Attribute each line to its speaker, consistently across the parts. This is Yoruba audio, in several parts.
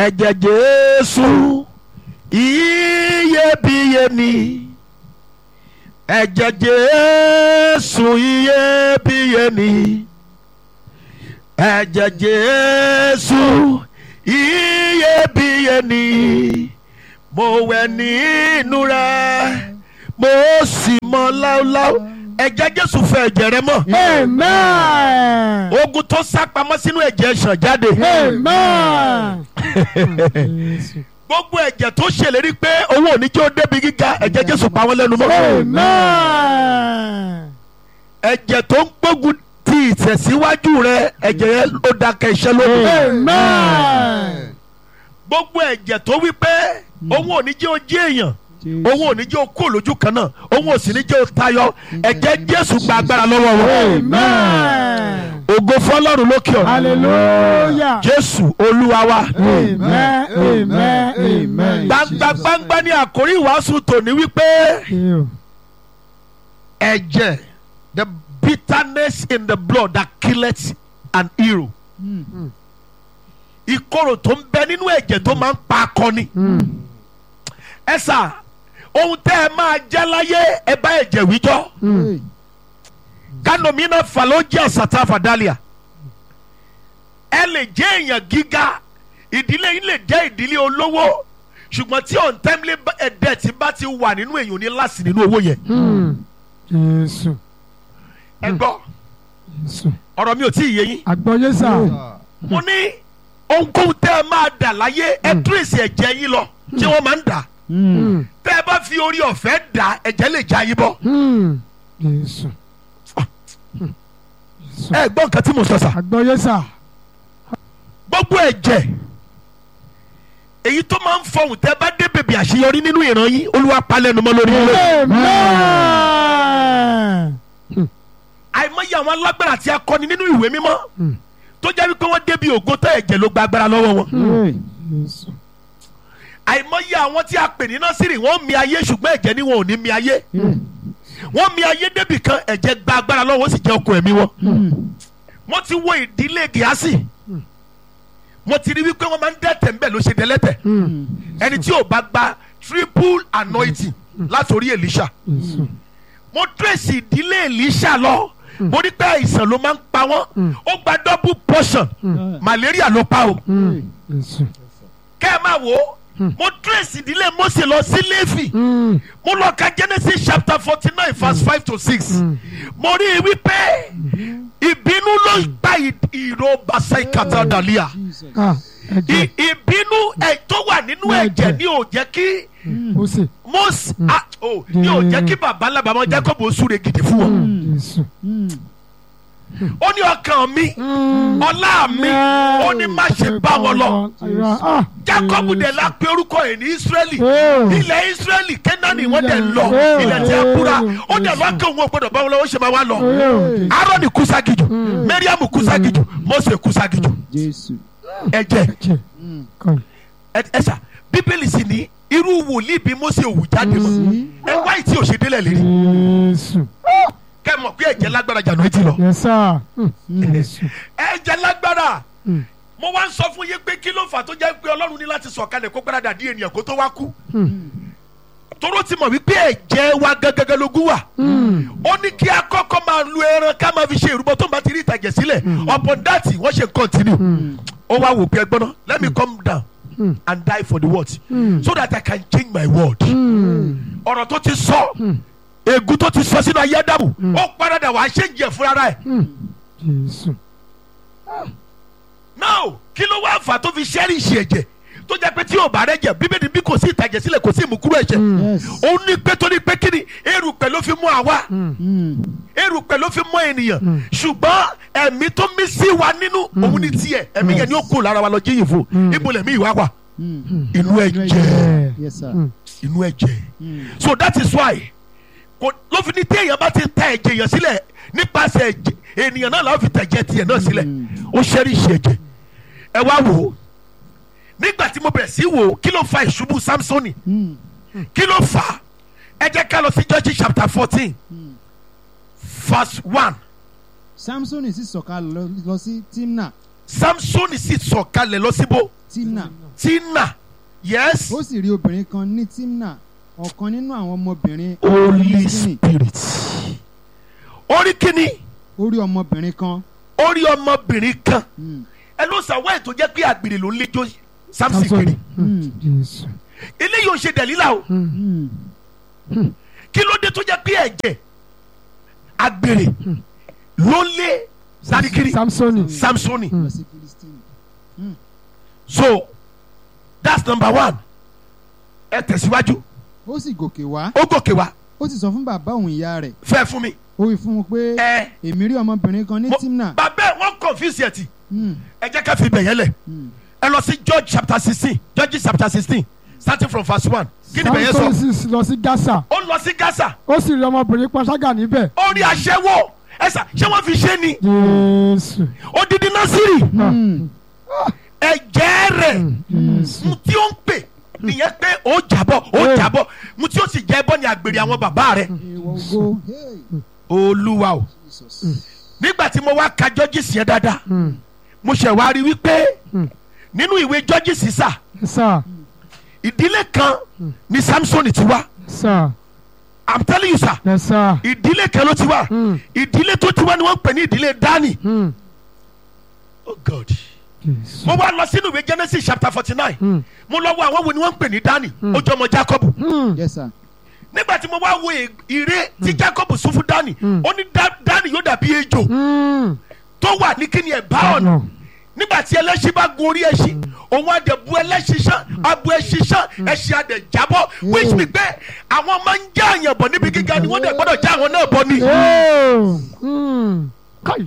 Speaker 1: ẹ̀jẹ̀ jésù iyebíye ni ẹ̀jẹ̀ jésù iyebíye ni ẹ̀jẹ̀ jésù iyebíye ni mo wẹ̀ nínú rẹ̀ mo sì mọ́ láúláú ẹ̀jẹ̀ jésù fẹ́ ẹ̀jẹ̀ rẹ mọ́
Speaker 2: Amen.
Speaker 1: ogun tó sá pamọ́ sínú ẹ̀jẹ̀ ṣàn jáde
Speaker 2: Amen.
Speaker 1: gbogbo ẹ̀jẹ̀ tó ṣèlérí pé owó ò ní jẹ́ ó débi gíga ẹ̀jẹ̀ jésù pa wọ́n lẹ́nu mọ́
Speaker 2: Amen.
Speaker 1: ẹ̀jẹ̀ tó ń gbógun ti ìtẹ̀síwájú rẹ ẹ̀jẹ̀ yẹn ó dákẹ́ iṣẹ́ lónìí
Speaker 2: Amen.
Speaker 1: gbogbo ẹ̀jẹ̀ tó wí pé owó ò ní jẹ́ ó jẹ́ èèyàn owó ò ní jẹ́ ó kó lójú kan náà owó ò sì ní jẹ́ ó tayọ ẹ̀jẹ̀ jésù gba agbára lọ́wọ́ wọn
Speaker 2: Amen.
Speaker 1: ògo fọlọ́run lókè ọ̀run
Speaker 2: Hallelujah.
Speaker 1: jésù olúwa wa
Speaker 2: Amen. Amen. Amen.
Speaker 1: gbangba gbangba ní àkórí ìwàásù tòní wípé
Speaker 2: You.
Speaker 1: ẹ̀jẹ̀ the bitterness in the blood that killeth an hero ìkorò tó ń bẹ nínú ẹ̀jẹ̀ tó máa ń pa akọni ẹ sà ohun tẹ́ ẹ máa jẹ́ láyé ẹ bá ẹ̀jẹ̀ wíjọ́ kanomina falogia sata fadalia ẹ lè jẹ́ èèyàn gíga ìdílé yín lè jẹ́ ìdílé olówó ṣùgbọ́n tí untimely ẹ̀dẹ̀ tí bá ti wà nínú èèyàn ní láti nínú owó yẹn
Speaker 2: Jésù.
Speaker 1: ẹ gbọ́
Speaker 2: Jésù.
Speaker 1: ọ̀rọ̀ mi ò tí ì yé yín
Speaker 2: Àgbọ̀yé sà.
Speaker 1: mo ní ohunkóhun tẹ́ ẹ máa dà láyé ẹ tírèsì ẹ̀jẹ̀ yín lọ tí wọ́n máa ń dà tẹ́ ẹ bá fi orí ọ̀fẹ́ dà ẹ̀jẹ̀ lè já yín bọ́
Speaker 2: Jésù.
Speaker 1: ẹ gbọ́ nǹkan tí mo sọ sà
Speaker 2: Àgbọ̀yé sà.
Speaker 1: gbogbo ẹ̀jẹ̀ èyí tó máa ń fọhùn tẹ́ ẹ bá dé bèbè àṣeyọrí nínú ìran yín olúwa palẹ̀nu mọ́ lórí ilé
Speaker 2: Amen.
Speaker 1: àìmọye àwọn alágbára àti akọni nínú ìwé mímọ́ tó jẹ́ wípé wọ́n débi ògo tó ẹ̀jẹ̀ ló gba agbára lọ́wọ́ wọn
Speaker 2: Jésù.
Speaker 1: àìmọye àwọn tí a pè ní nọ́sírì wọ́n mi ayé ṣùgbọ́n ẹ̀jẹ̀ ni wọn ò ní mi ayé wọ́n mi ayé débì kan ẹ̀jẹ̀ gba agbára lọ́wọ́ ó sì jẹ́ okùn ẹ̀mí wọn mo ti wo ìdílé gíásì mo ti rí wípé wọ́n máa ń dẹ́tẹ̀ ńbẹ̀ ló ṣe dẹ́lẹ́tẹ̀ ẹni tí ò bá gba triple anointing látòrí Èlíṣà
Speaker 2: Jésù.
Speaker 1: mo trace ìdílé Èlíṣà lọ mo ní pé àìsàn ló máa ń pa wọ́n ó gba double portion malaria ló pa o
Speaker 2: Jésù.
Speaker 1: kẹ́ ẹ máa wò ó mo trace ìdílé Mósè lọ sí Léfì mo lọ ka Genesis chapter forty nine verse five to six mo rí i wípé ìbínú ló gba ì- ìró basai kata dalia
Speaker 2: Ah, ẹ̀jẹ̀.
Speaker 1: I- ìbínú ẹ̀ tó wà nínú ẹ̀jẹ̀ ni ò jẹ́ kí
Speaker 2: Mósè.
Speaker 1: Mósè ah, oh, ni ò jẹ́ kí baba ńlá baba Jacob ó súre gidi fún wọn
Speaker 2: Jésù.
Speaker 1: ó ní ọkàn mi ọlá mi ó ní má ṣe bá wọn lọ
Speaker 2: Ah,
Speaker 1: Jacob dẹ̀ la pe orúkọ ẹ̀ ní Israeli
Speaker 2: Oh.
Speaker 1: ilẹ̀ Israeli Kẹ́nánì wọ́n dẹ̀ lọ
Speaker 2: Oh.
Speaker 1: ilẹ̀ tí a kúra ó dẹ̀ lọ́kàn òun ò gbọ́dọ̀ bá wọn lọ ó ṣe máa wá lọ
Speaker 2: Oh.
Speaker 1: Aaron kúságijù Mariam kúságijù Mose kúságijù
Speaker 3: Jésù.
Speaker 1: ẹ̀jẹ̀
Speaker 2: Ẹ̀jẹ̀. Kọ́.
Speaker 1: ẹ ẹ sà Bíbélì sì ní irú wòlíì bí Mose òwú jáde mọ́ ẹ wá ìtí òṣèdélẹ̀ lérí
Speaker 2: Jésù.
Speaker 1: kẹ́ mọ̀ pé ẹ̀jẹ̀ lágbára jàǹdù etí lọ
Speaker 2: Yes, sir. Jésù.
Speaker 1: ẹ̀jẹ̀ lágbára mo wá ń sọ fún yín pé kí ló fà tó jẹ́ pé Ọlọ́run ní láti sọ̀kalẹ̀ kó gbáradà dí ènìyàn kó tó wá kú toró ti mọ̀ wípé ẹ̀jẹ̀ wa gẹ́gẹ́gẹ́ lógún wà ó ní kí a kọ́kọ́ máa lu ẹran ká máa fi ṣe ìrúbọ tó ń bá ti rí ìtàjẹ̀ sílẹ̀ upon that wọ́n ṣe continue ó wá wò pé ẹgbọ́n náà let me come down and die for the word so that I can change my word ọ̀rọ̀ tó ti sọ ègún tó ti sọ sínú ayé Ádámù ó paradà wàá ṣe ń jẹ fúnra rẹ̀
Speaker 2: Jésù.
Speaker 1: now kí ló wá fà tó fi ṣẹ́rìṣì ẹ̀jẹ̀ tó jẹ́ pé tí yóò bá rẹ̀ jẹ̀ bíbélì bí kò sí ìtàjẹ̀ sílẹ̀ kò sí ìmúkúrò ẹ̀jẹ̀
Speaker 3: Yes.
Speaker 1: ó ní pé tó ní pé kí ni erùpẹ̀ ló fi mú àwa erùpẹ̀ ló fi mú ènìyàn ṣùgbọ́n ẹ̀mí tó mí sí wa nínú òun ní tiẹ̀ ẹ̀mí yẹn ni ó kú lára wa lọ jíyìn fún ibo lẹ̀mí ìwà wà inú ẹ̀jẹ̀
Speaker 3: Yes, sir.
Speaker 1: inú ẹ̀jẹ̀ so that is why kò ló fi ní téèyàn bá ti ta ẹ̀jẹ̀ yẹn sílẹ̀ nípasẹ̀ ẹ̀jẹ̀ ènìyàn náà làwọn fi tẹ̀jẹ̀ tiẹ̀ náà sílẹ̀ ó ṣẹ́rìṣì ẹ̀jẹ̀ ẹ wá wò ó nígbà tí mo bẹ̀rẹ̀ sí wò ó kí ló fa ìṣubú Samsoni kí ló fà á ẹ jẹ́ ká lọ sí Judges chapter fourteen verse one
Speaker 3: Samson sì sọ̀kalẹ̀ lọ- lọ sí Timna.
Speaker 1: Samsoni sì sọ̀kalẹ̀ lọ síbò
Speaker 3: Timna.
Speaker 1: tina yes
Speaker 3: ó sì rí obìnrin kan ní timna ọ̀kan nínú àwọn ọmọbìnrin
Speaker 1: holy
Speaker 3: Filistini.
Speaker 1: spirit orí kìíní
Speaker 3: ó rí ọmọbìnrin kan
Speaker 1: orí ọmọbìnrin kan
Speaker 3: Mm,
Speaker 1: ẹ ló sàwọ́ ètò jẹ́ pé àgbèrè ló ń léjó samson
Speaker 2: samson
Speaker 1: kiri
Speaker 3: mm,
Speaker 2: jésù
Speaker 1: eléyìí ò ṣe dẹ̀lílà o
Speaker 3: mm.
Speaker 1: kí ló dé tó jẹ́ pé ẹ̀jẹ̀ àgbèrè ló ń lé sadikiri
Speaker 2: samsoni
Speaker 1: samsoni
Speaker 3: lọ sí Filistini.
Speaker 1: so that's number one ẹ tẹ̀síwájú
Speaker 3: ó sì gòkè wá
Speaker 1: ó gòkè wá
Speaker 3: ó sì sọ fún bàbá òun ìyá rẹ̀
Speaker 1: fẹ́ fún mi
Speaker 3: ó wí fún un pé
Speaker 1: ẹ
Speaker 3: èmi rí ọmọbìnrin kan ní
Speaker 1: mo-
Speaker 3: timna
Speaker 1: bàbá ẹ wọ́n confuse ẹ̀ tì
Speaker 3: Mm,
Speaker 1: ẹ jẹ́ ká fi bẹ̀yẹ̀ lẹ̀
Speaker 3: mm.
Speaker 1: ẹ lọ sí George chapter sixteen George chapter sixteen starting from verse one kí ni bẹ̀yẹ̀ sọ
Speaker 2: samson sì lọ sí gaza
Speaker 1: ó lọ sí Gaza
Speaker 2: ó sì rí ọmọbìnrin panṣágà níbẹ̀
Speaker 1: ó rí aṣẹ́wó ẹ̀sà ṣé wọ́n fi ṣe ni
Speaker 2: jésù
Speaker 1: odidi Násírì
Speaker 3: Mm,
Speaker 1: ẹ̀jẹ̀ rẹ̀
Speaker 2: jésù
Speaker 1: mu tí ó ń pè nìyẹn pé ó jábọ̀ ó
Speaker 2: Hey.
Speaker 1: jábọ̀ mu tí ó sì jẹ́ bọ́ ni àgbèrè àwọn bàbá rẹ̀
Speaker 3: ìwọ ògo Hey,
Speaker 1: olúwa o
Speaker 3: Jesus.
Speaker 1: nígbà tí mo wá ka jọ́jìsì yẹn dáadáa
Speaker 2: Mm.
Speaker 1: mo ṣẹ̀ wá rí wípé
Speaker 2: Mm.
Speaker 1: nínú ìwé jọ́jìsì sà
Speaker 2: sá
Speaker 1: ìdílé kan ni Samson ti wá
Speaker 2: sá
Speaker 1: i'm telling you sir
Speaker 2: yẹ sá
Speaker 1: ìdílé kan ló ti wá
Speaker 2: Mm.
Speaker 1: ìdílé tó ti wá ni wọ́n ń pè ní ìdílé Dani
Speaker 2: Mm.
Speaker 1: oh god
Speaker 2: jésù
Speaker 1: mo wá lọ sínú ìwé Genesis chapter forty nine
Speaker 2: Mm.
Speaker 1: mo lọ wo àwọn wo ni wọ́n ń pè ní Dani ó jọ ọmọ Jacob
Speaker 2: Mm.
Speaker 3: Yes, sir.
Speaker 1: nígbà tí mo wá wo ì- ìre tí Jacob sún fún Dani
Speaker 2: Mm.
Speaker 1: ó ní Da- Dani yóò dàbí ejò
Speaker 2: Mm.
Speaker 1: tó wà ní kíni ẹ̀ bá ọ̀nà nígbà tí ẹlẹ́ṣin bá gun orí ẹṣin òun àdè bu ẹlẹ́ṣin sán abu ẹṣin sán ẹṣin àdè jábọ́ which mean pé àwọn máa ń já àyàn bọ̀ níbi gíga ni wọ́n dẹ̀ gbọ́dọ̀ já àwọn náà bọ̀ ni.
Speaker 2: Oh. Mm. Kai.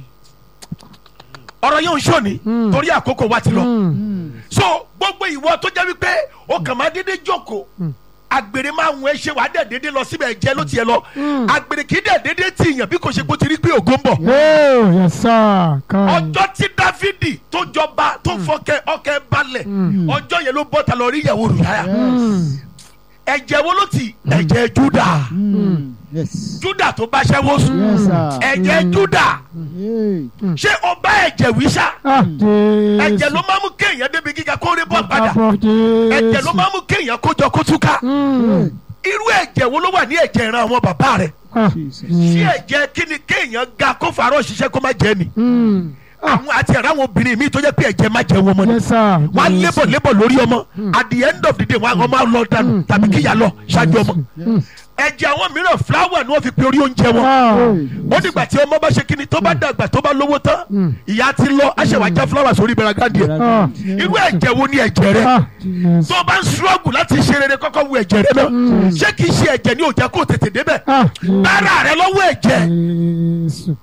Speaker 1: ọ̀rọ̀ yóò ń ṣòní
Speaker 2: Mm.
Speaker 1: torí àkókò wa ti lọ.
Speaker 2: Mm.
Speaker 3: Mm,
Speaker 1: so gbogbo ìwọ tó jẹ́ wípé o kàn máa dédé jókòó àgbèrè máa ń wọ́n ẹ ṣe wàá dẹ̀ dédé lọ síbẹ̀ jẹ́ ló tiẹ̀ lọ
Speaker 2: Mm.
Speaker 1: àgbèrè kì í dẹ̀ dédé tì yàn bí kò ṣe kó ti rí pé ògo ń bọ̀.
Speaker 2: Oh, yes, sir. Kai.
Speaker 1: ọjọ́ tí dáfídì tó jọba tó fọkẹ́ ọkẹ́ balẹ̀
Speaker 2: Mm.
Speaker 1: ọjọ́ yẹn ló bọ́ ta lọ rí ìyàwó rẹ̀
Speaker 2: Mm.
Speaker 1: ẹ̀jẹ̀ wo ló ti ẹ̀jẹ̀ júdà
Speaker 3: mm. Yes.
Speaker 1: júdà tó bá ṣẹ́wó sùn
Speaker 3: Yes, sir.
Speaker 1: ẹ̀jẹ̀ júdà
Speaker 3: Hey.
Speaker 1: ṣé o bá ẹ̀jẹ̀ wí sá
Speaker 2: Ah, Jésù.
Speaker 1: ẹ̀jẹ̀ ló máa mú kéèyàn débi gíga kó rí bọ́ padà
Speaker 2: Àbọ̀ Jésù.
Speaker 1: ẹ̀jẹ̀ ló máa mú kéèyàn kójọ kó túká
Speaker 2: Mm.
Speaker 1: irú ẹ̀jẹ̀ wo ló wà ní ẹ̀jẹ̀ ìran àwọn bàbá rẹ̀
Speaker 2: Ah,
Speaker 3: Jesus.
Speaker 1: ṣé ẹ̀jẹ̀ kí ni kéèyàn ga kó fàárọ̀ ṣiṣẹ́ kó má jẹ́ ni
Speaker 2: Mm.
Speaker 1: àwọn àti ẹ̀rọ àwọn obìnrin mi tó jẹ́ pé ẹ̀jẹ̀ má jẹ́ wọn mọ́ ni
Speaker 2: Yes, sir.
Speaker 1: wọ́n á
Speaker 2: Jésù.
Speaker 1: lébọ̀ lébọ̀ lórí ọmọ at the end of the day wọ́n á ọmọ á lọ dànù tàbí kíyà lọ ṣáájú ọmọ
Speaker 2: Mm.
Speaker 1: ẹ̀jẹ̀ àwọn mìíràn fúláwà ni wọ́n fi pe orí oúnjẹ wọn
Speaker 2: Ah.
Speaker 1: ó dìgbà tí ọmọ bá ṣe kíni tó bá dàgbà tó bá lówó tán
Speaker 2: Mm.
Speaker 1: ìyá ti lọ aṣèwà já fúláwà sórí bẹ̀rẹ̀gàdì ẹ̀
Speaker 2: Ah.
Speaker 1: irú ẹ̀jẹ̀ wo ni ẹ̀jẹ̀ rẹ
Speaker 2: Ah, Jésù.
Speaker 1: tó bá ń ṣúrọ́gù láti ṣe rere kọ́kọ́ wo ẹ̀jẹ̀ rẹ náà ṣé kìí ṣe ẹ̀jẹ̀ ni ò jẹ́ kó tètè débẹ̀
Speaker 2: Ah, Jésù.
Speaker 1: bára rẹ lọ́wọ́ ẹ̀jẹ̀
Speaker 2: Jésù.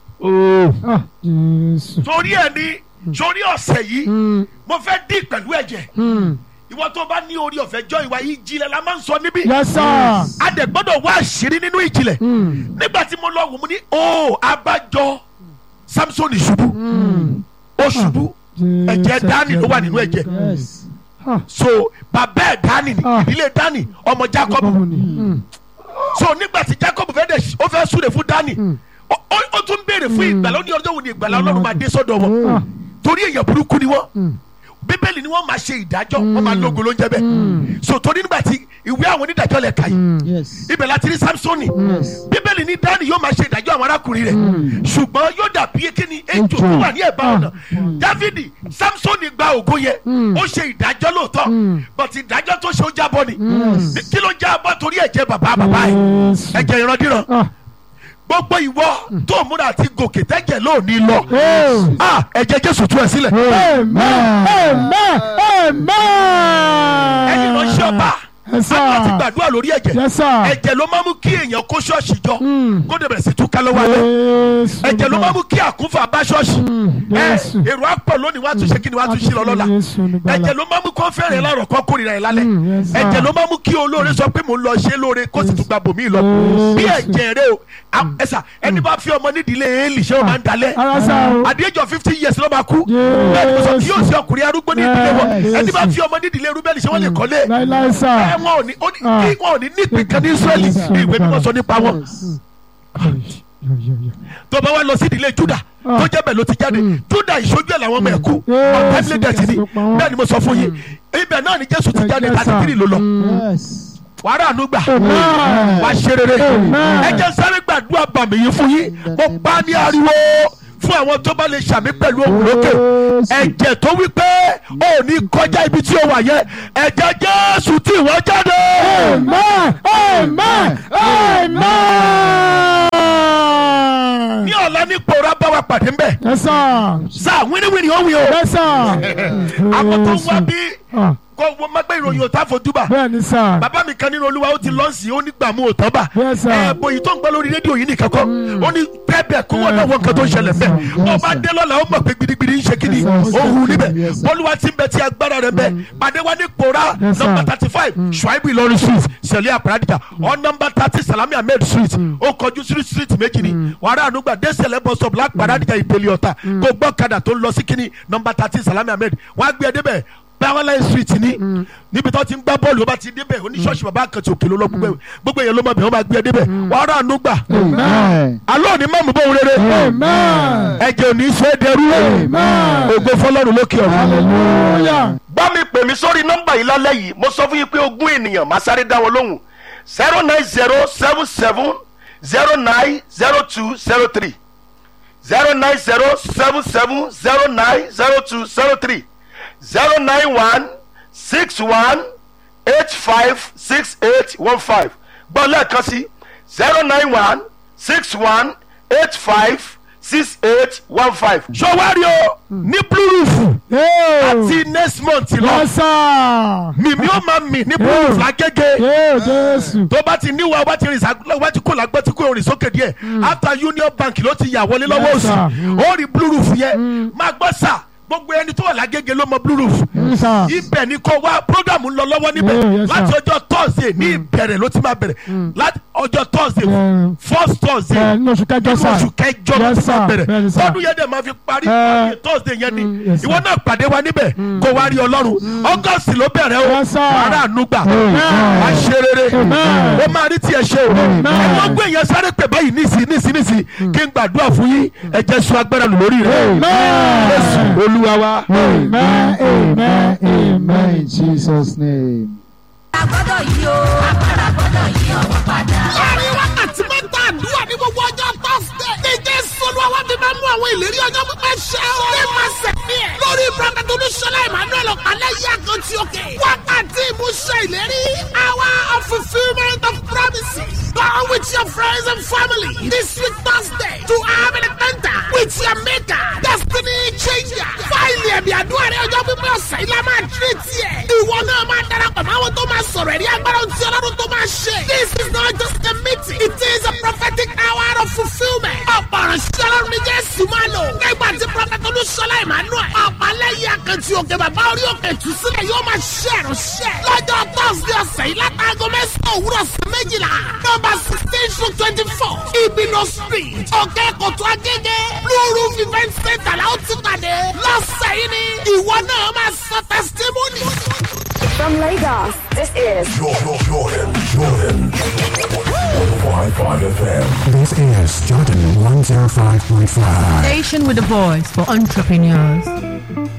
Speaker 2: Ah, Jésù.
Speaker 1: torí ẹ̀ ni sórí ọ̀sẹ̀ yìí
Speaker 2: Mm.
Speaker 1: mo fẹ́ dín pẹ̀lú ẹ̀jẹ̀
Speaker 2: Mm.
Speaker 1: ìwọ tó bá ní orí ọ̀fẹ́ jọ ìwà yìí jílẹ̀ la máa ń sọ níbí
Speaker 2: Yes, sir.
Speaker 1: a dẹ̀ gbọ́dọ̀ wá àṣírí nínú ìjìnlẹ̀
Speaker 2: Mm.
Speaker 1: nígbà tí mo lọ wò mo ní o abájọ Samson ṣubú
Speaker 2: Mm.
Speaker 1: ó ṣubú ẹ̀jẹ̀ dání ló wà nínú ẹ̀jẹ̀
Speaker 3: Yes.
Speaker 2: Ah,
Speaker 1: so bàbá ẹ̀ dání ni
Speaker 2: Ah.
Speaker 1: ìdílé dání ọmọ Jacob
Speaker 2: Jacob ni. Mm.
Speaker 1: so nígbà tí Jacob fẹ́ dẹ̀ ó fẹ́ súre fún dání
Speaker 2: Mm.
Speaker 1: ó ó- ó tún béèrè fún ìgbàlá ó ní ọjọ́ wo ni ìgbàlá Ọlọ́run máa dé sọ́dọ̀ wọn
Speaker 2: Ah.
Speaker 1: torí èèyàn burúkú ni wọ́n
Speaker 2: Mm.
Speaker 1: bíbélì ni wọ́n máa ṣe ìdájọ́ wọ́n máa lógo ló ń jẹ́ bẹ́ẹ̀ so torí nígbà tí ìwé àwọn onídàájọ́ lẹ̀ ka yìí
Speaker 2: Mm.
Speaker 3: Yes.
Speaker 1: ibẹ̀ láti rí Samsoni
Speaker 3: Yes.
Speaker 1: bíbélì ní dání yóò máa ṣe ìdájọ́ àwọn arákùnrin rẹ̀ ṣùgbọ́n yóò dàbí kíni ejò tó wà ní ẹ̀bá ọ̀nà dávidi Samsoni gba ògo yẹn
Speaker 2: Mm.
Speaker 1: ó ṣe ìdájọ́ lóòótọ́
Speaker 2: Mm.
Speaker 1: but ìdájọ́ tó ṣe ó jábọ́ ni
Speaker 2: Mm.
Speaker 1: kí ló jábọ́ torí ẹ̀jẹ̀ bàbá bàbá yìí
Speaker 2: Jésù.
Speaker 1: ẹ̀jẹ̀ ìrandíran
Speaker 2: Ah.
Speaker 1: gbogbo ìwọ tó múra àti gòkè tẹ́jẹ̀ lóòní lọ
Speaker 2: Oh.
Speaker 1: Ah, ẹ̀jẹ̀ Jésù tú ẹ sílẹ̀
Speaker 2: Amen. Amen.
Speaker 1: ẹ̀yin
Speaker 2: Amen.
Speaker 1: ránṣẹ́ ọba
Speaker 2: Yes, sir.
Speaker 1: a ti gbàdúrà lórí ẹ̀jẹ̀
Speaker 2: Yes, sir.
Speaker 1: ẹ̀jẹ̀ ló máa mú kí èèyàn kó ṣọ́ọ̀ṣì jọ
Speaker 2: Mm.
Speaker 1: kó dẹ̀ bẹ̀rẹ̀ sí túká lọ́wọ́ alẹ́
Speaker 2: Jésù.
Speaker 1: ẹ̀jẹ̀ ló máa mú kí àkúnfà bá ṣọ́ọ̀ṣì
Speaker 2: Mm.
Speaker 1: ẹ
Speaker 2: Jésù.
Speaker 1: èrò àpọ̀ lónìí wàá tún ṣe kí ni wàá tún ṣe lọ lọ́la
Speaker 2: Jésù olùgbàlà.
Speaker 1: ẹ̀jẹ̀ ló máa mú kó fẹ́rẹ̀ lárọ̀ kó kórìíra ẹ̀ lálẹ́
Speaker 2: Mm, yes, sir.
Speaker 1: ẹ̀jẹ̀ ló máa mú kí olóore sọ pé mò ń lọ ṣe lóore kó sì tún gba bòmí lọ
Speaker 2: Yes.
Speaker 1: bí ẹ̀jẹ̀ rẹ o a- ẹ̀sà ẹni bá fi ọmọ nídìílé Élì ṣé o máa ń dalẹ̀
Speaker 2: Ara sá o.
Speaker 1: at the age of fifty years ló máa kú
Speaker 2: Yes.
Speaker 1: bẹ́ẹ̀ ni mo sọ kí yóò sí ọkùnrin arúgbó ní ìdílé wọn
Speaker 2: Yes.
Speaker 1: ẹni bá fi ọmọ nídìílé Rúbẹ́nì ṣé wọ́n lè kọ́lé
Speaker 2: Láíláí sá.
Speaker 1: ẹ wọn ò ní ó ní
Speaker 2: Ah.
Speaker 1: kí wọn ò ní nípìn kan ní Ísírẹ́lì
Speaker 2: Yes, sir.
Speaker 1: ní ìwé mímọ́ sọ nípa wọn
Speaker 3: Yes.
Speaker 2: Yo, yo, yo.
Speaker 1: tó bá wá lọ sí ìdílé juda
Speaker 2: Ah.
Speaker 1: tó jẹ́ bẹ́ẹ̀ ló ti jáde
Speaker 2: Mm.
Speaker 1: juda ìṣojú ẹ̀ làwọn ọmọ ẹ̀ kú
Speaker 2: Yes,
Speaker 1: ọ̀tẹ́bílẹ̀ dẹ̀tì ni
Speaker 2: yes, pa wọ́n.
Speaker 1: bẹ́ẹ̀ ni mo sọ fún yín ibẹ̀ náà ni jésù ti jáde
Speaker 2: Yes,
Speaker 1: thirty
Speaker 2: sir.
Speaker 1: three ló lọ
Speaker 2: Mm.
Speaker 3: yes.
Speaker 1: wàrà àánú gbà
Speaker 2: Amen.
Speaker 1: wá ṣe rere
Speaker 2: Amen.
Speaker 1: ẹ jẹ́ sáré gbàdúrà bàmí yín fún yín mo bá ní ariwo fún àwọn tó bá lè ṣàmì pẹ̀lú òun lókè ẹ̀jẹ̀ tó wí pé ó ní kọjá ibi tí ó wà yẹn ẹ̀jẹ̀ jésù tí wọ́n jáde.
Speaker 2: Amen. Amen. Amen.
Speaker 1: ní ọ̀la ní pòórá bá wa pàdé ń bẹ̀
Speaker 2: Yes, sir.
Speaker 1: sáà wíníwíní ó wí o
Speaker 2: Yes, sir.
Speaker 1: àwọn tó ń wá bí
Speaker 2: Ah,
Speaker 1: kó wọ́n má gbé ìròyìn òtá fojú bà
Speaker 2: Bẹ́ẹ̀ni, sir.
Speaker 1: bàbá mi kan nínú olúwa ó ti lọ́ọ̀sì ó ní gbàmú òtọ́ bà
Speaker 2: Yes, sir.
Speaker 1: ẹ bòyí tó ń gbọ́ lórí rédíò yìí nìkan kọ́ ó ní bẹ́ẹ̀ kó wọ́n náà wọ́n nǹkan tó ń ṣẹlẹ̀ bẹ́ẹ̀
Speaker 3: Yes,
Speaker 1: ọba
Speaker 3: sir.
Speaker 1: dé lọ́la ó mọ̀ pé gidigidi ń ṣe kíni
Speaker 3: Yes, sir.
Speaker 1: ó hu níbẹ̀
Speaker 3: Yes, sir.
Speaker 1: olúwa ti ń bẹ tí agbára rẹ̀ bẹ́ẹ̀ pàdé wa ní pòórá
Speaker 2: Yes, sir.
Speaker 1: nọmba thirty five ṣùáìbù ìlọrin street sẹ̀lẹ̀ àpàràdìjà ọ nọmba thirty salami ahmed street ó kọjú sí street méjì ni wàrà ànúgbà dẹ́sẹ̀lẹ̀ bus stop lápàràdìjà ìpele ọ̀tà kó gbọ́ kadà tó ń lọ sí kíni nọmba thirty salami ahmed wọ́n á gbé ẹ débẹ̀ báwọlá street ni níbi tó ti ń gbá bọ́ọ̀lù ó bá ti débẹ̀ oníṣọ́ọ̀ṣì bàbá àkàtì òkè ló lọ gbogbo ẹ̀- gbogbo èèyàn ló mọ̀ bẹ̀ wọ́n máa gbé ẹ débẹ̀ wàrà ànúgbà
Speaker 3: Amen.
Speaker 1: alọ́ ni mọ̀mú bóun rere
Speaker 2: Amen.
Speaker 1: ẹ̀jẹ̀ ò ní í ṣe é dẹrú
Speaker 2: Amen.
Speaker 1: ògo fọlọ́run lókè ọ̀run.
Speaker 2: Hallelujah.
Speaker 1: bá mi pè mí sórí nọ́mbà yìí lálẹ́ yìí mo sọ fún yín pé ogún ènìyàn máa sáré dá wọn lóhùn zero nine zero seven seven zero nine zero two zero three zero nine zero seven seven zero nine zero two zero three zero nine one six one eight five six eight one five gbọ́ lẹ́ẹ̀kan sí zero nine one six one eight five six eight one five. sọwárí o ní blue roof
Speaker 2: Hey.
Speaker 1: àti next month lọ
Speaker 2: Yes, sir.
Speaker 1: mímí ó máa mì ní blue roof lágége
Speaker 2: Hey, Jésù.
Speaker 1: tó bá ti níwọ̀ wá ti rìn sá wá ti kó làgbọ́ ti kó orin sókè díẹ̀ after union bank ló ti yà wọlé lọ́wọ́
Speaker 2: Yes,
Speaker 1: òsì
Speaker 2: sir. Mm.
Speaker 1: ó rí blue roof yẹn máa gbọ́ sà gbogbo ẹni tó wà lágége ló mọ blue roof
Speaker 2: Yes, sir.
Speaker 1: ibẹ̀ ni kò wá program ń lọ lọ́wọ́ níbẹ̀
Speaker 2: Yeah, yes, sir.
Speaker 1: láti ọjọ́ thursday ní ìbẹ̀rẹ̀ ló ti máa bẹ̀rẹ̀ láti ọjọ́ thursday
Speaker 2: Yeah.
Speaker 1: first thursday
Speaker 2: Ẹ ní oṣù kẹjọ
Speaker 1: nínú
Speaker 2: sá.
Speaker 1: oṣù kẹjọ ló
Speaker 2: Yes,
Speaker 1: ti máa
Speaker 2: sir.
Speaker 1: bẹ̀rẹ̀
Speaker 2: Bẹ́ẹ̀ni, sir.
Speaker 1: tọdún yẹn dẹ̀ máa fi parí
Speaker 2: Eh.
Speaker 1: parí thursday yẹn ni
Speaker 2: Mm, yes,
Speaker 1: ìwọ
Speaker 2: sir.
Speaker 1: náà pàdé wa níbẹ̀ kó wá rí ọlọ́run august ló bẹ̀rẹ̀ o
Speaker 2: Yes, sir.
Speaker 1: wàrà ànúgbà
Speaker 2: Amen.
Speaker 1: wà á ṣe rere
Speaker 2: Amen.
Speaker 1: ó máa rí tiẹ̀ ṣe o
Speaker 2: Amen.
Speaker 1: ẹ̀wọ̀n gbé yẹn sáré pè báyìí nísì nísì nísì kí n gbàdúrà fún yín ẹ jẹ́ sọ agbára lò lórí rẹ̀
Speaker 2: Amen.
Speaker 1: Jésù olúwa wa.
Speaker 2: Amen. Amen.
Speaker 3: Amen in Jesus' name.
Speaker 4: agbọ́dọ̀ yìí o agbára gbọ́dọ̀ yí ọwọ́ padà.
Speaker 5: láàrin wákàtí mẹ́ta àdúrà ní gbogbo ọjọ́ tọ́sídẹ̀. ní jésù olúwa wá fi máa mú àwọn ìlérí ọjọ́ pípẹ́ ṣẹ o. ní máa sẹ̀mí ẹ̀. lórí prophet olúṣọlá emmanuel ọ̀pálẹ̀ yí àkàntì òkè. wákàtí ìmúṣẹ ìlérí. hour of fulfilment of promises. Go with your friends and family this week Thursday to have an encounter with your maker. Destiny changer. Fáìlì ẹ̀mí àdúrà rẹ̀ ọjọ́ pípẹ́ ọ̀sẹ̀ yìí la máa tírè tiẹ̀. Ìwọ náà máa darapọ̀ mọ́ àwọn tó máa sọ̀rọ̀ ẹ̀rí agbára tí ọlọ́run tó máa ṣe. This is not just a meeting. It is a prophetic hour of fulfilment. Ọ̀pọ̀ ọ̀rọ̀ ọlọ́run ní Jésù máa lò. Nígbà tí Prọfẹ̀tì Olúṣọlá Emmanuel. Ọ̀pálẹ́yìn akẹ́tì òkè bàbá orí òkè ìtúsílẹ̀ yóò máa ṣe ìránṣẹ́. Lọ́jọ́ Thursday ọ̀sẹ̀ yìí látàgọ́ mẹ́sàn-án òwúrọ̀ sí méjìlá. Nọ́mbà sixteen to twenty-four. Ibino street. Òkè Kòtò Agége. Blue Roof event center la ó ti pàdé. Lọ́sẹ̀ yìí ni ìwọ náà máa sọ testimony.
Speaker 6: From Lagos, this is
Speaker 7: Jordan, Jordan, Jordan. 105.5 FM.
Speaker 8: This is Jordan 105.5.
Speaker 9: Station with a voice for entrepreneurs.